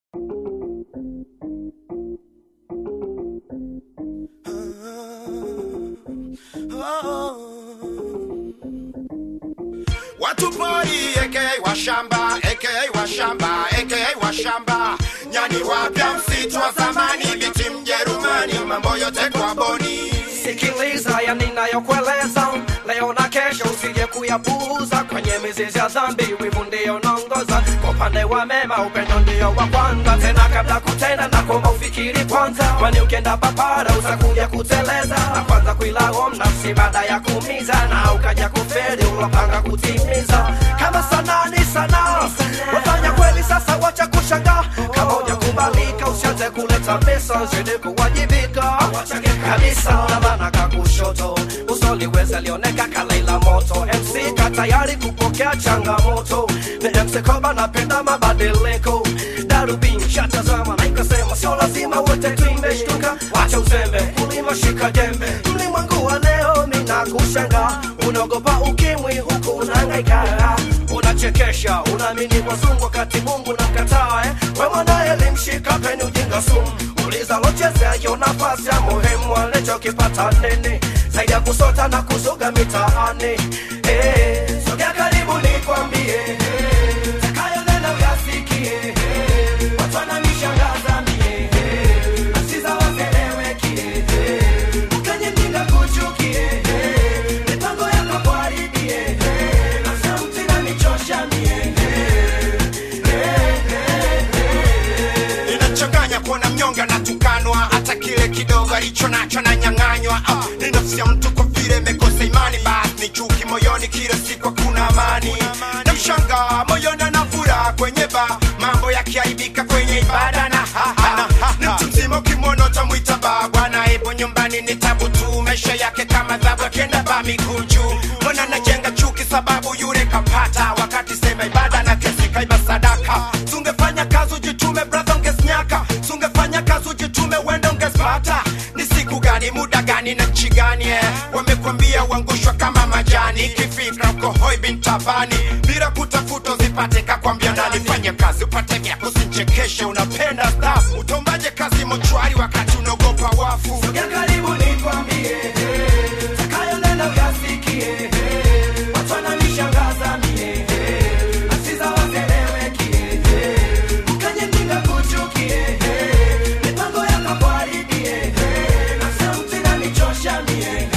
Watu pori aka washamba aka washamba aka washamba nyani wapya msitu wa zamani biti Mjerumani mambo yote kwa boni Sikiliza ya ninayokueleza leo na kesho, usije kuyapuuza kwenye mizizi ya dhambi. Wivu ndio naongoza kwa upande wa mema, upendo ndio wa kwanza. Tena kabla kutenda na kuomba ufikiri kwanza, kwani ukienda papara utakuja kuteleza na kwanza kuilaumu nafsi baada ya kuumiza, na ukaja kufeli ulopanga kutimiza. Kama sanaa ni sanaa, wafanya kweli sasa, wacha kushangaa. Kama hujakubalika usianze kuleta pesa, zidi kuwajibika kabisa na maana kakushoto usoliweza lioneka kalaila moto mc ka tayari kupokea changamoto ni mc koba napenda mabadiliko darubin shatazama na ikasema sio lazima wote tuimeshtuka wacha uzembe kulima shika jembe mlimwengu wa leo mina kushanga unaogopa ukimwi huku unangaika unachekesha unaamini wazungu wakati mungu namkataa eh? we mwanaye limshika peni ujinga sumu uliza lochezea hiyo nafasi ya muhimu alichokipata nini zaidi ya kusota na kuzuga mitaani eh, sogea karibu nikwambie eh, takayonena uyasikie eh, watu wananishangaza mie eh, asiza wazeleweki eh, ukenye mjinga kuchukie eh, mipango yako kuharibie eh, na sauti inanichosha mie inachanganya kuona mnyonge anatukanwa hata kile kidogo alicho nacho ananyang'anywa Ah, ni nafsi ya mtu kwa vile imekosa imani basi ni chuki moyoni kila siku hakuna amani na mshanga moyoni ana furaha kwenye ba mambo yakiaibika kwenye ibada na haha ni mtu mzima ukimwona utamwita ba bwana ipo nyumbani ni tabu tu maisha yake kama dhabu akienda ba miguu juu mbona najenga chuki sababu yule kapata wakati sema ibada na kesi kaiba sadaka tungefanya kazi ujitume brother ungesnyaka tungefanya kazi ujitume wenda ungespata ni siku gani muda gani na nchi gani eh? wamekwambia uangushwa kama majani kifikra uko hoi bin tabani bila kutafuta uzipate kakwambia nani fanye kazi upate vyako usinchekeshe unapenda staff utombaje kazi mochwari wakati unaogopa wafu Sogea karibu nikwambie, eh, takayonena uyasikie, eh, watu wananishangaza mie, eh, asiza wazeleweki, eh, mkanye mjinga kuchukie, eh, mipango yako kuharibie, eh, na sauti inanichosha mie,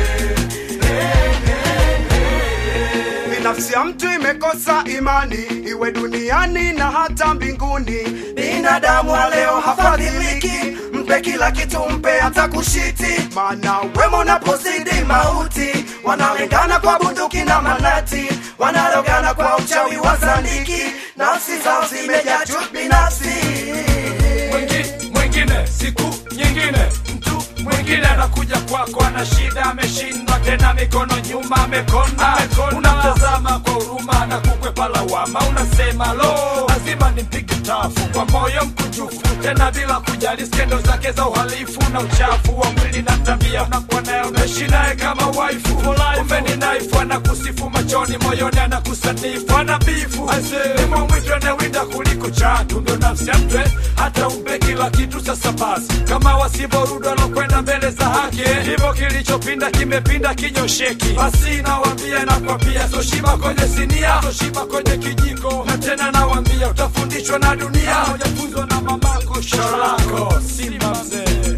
ni nafsi ya mtu imekosa imani iwe duniani na hata mbinguni binadamu wa leo hafadhiliki mpe kila kitu mpe hata kushiti maana wema unapozidi mauti wanalengana kwa bunduki na manati wanarogana kwa uchawi wa zandiki nafsi zao zimejaa chuki binafsi Mwingi- mwingine siku nyingine mtu mwingine anakuja kwako ana shida ameshindwa tena mikono nyuma amekona unamtazama kwa huruma na kukwepa lawama unasema lo lazima nimpige tafu kwa moyo mkunjufu tena bila kujali skendo zake za uhalifu na uchafu wa mwili na tabia unakuwa naye unaishi naye kama waifu kumbe ni naifu anakusifu machoni moyoni anakusanifu ana bifu ni mwamwitu anawinda kuliko chatu ndo nafsi ya mtwe hata umpe kila kitu sasa basi kama wasivorudi wanakwenda mbele za haki hivyo kilichopinda kimepinda kinyosheki basi nawambia nakwambia soshiba kwenye sinia soshiba kwenye kijiko na tena nawambia utafundishwa na dunia ujafunzwa na mamako sholako simba mzee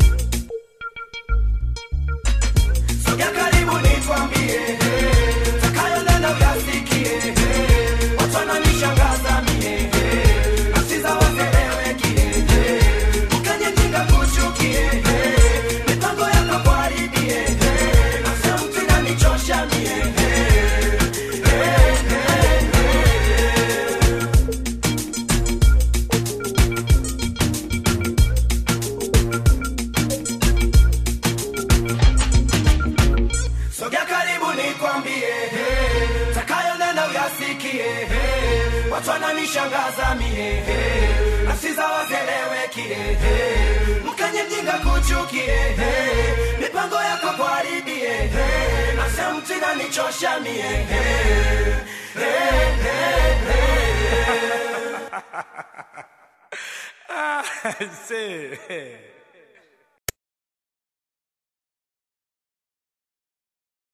Sogea karibu nikwambie, eh, takayonena uyasikie, eh, watu wananishangaza mie, eh, nafsi za wazeleweki, eh, mkanye mjinga kuchukie, eh, mipango yako kuharibie, eh, na sauti inanichosha mie, eh, eh, eh, Sogea karibu nikwambie, eh, takayonena uyasikie, eh, watu wananishangaza mie, eh, nafsi za wazeleweki, eh, mkanye mjinga kuchukie, eh, mipango yako kuharibie, eh, na sauti inanichosha mie, eh, eh, eh, eh. Ah, see.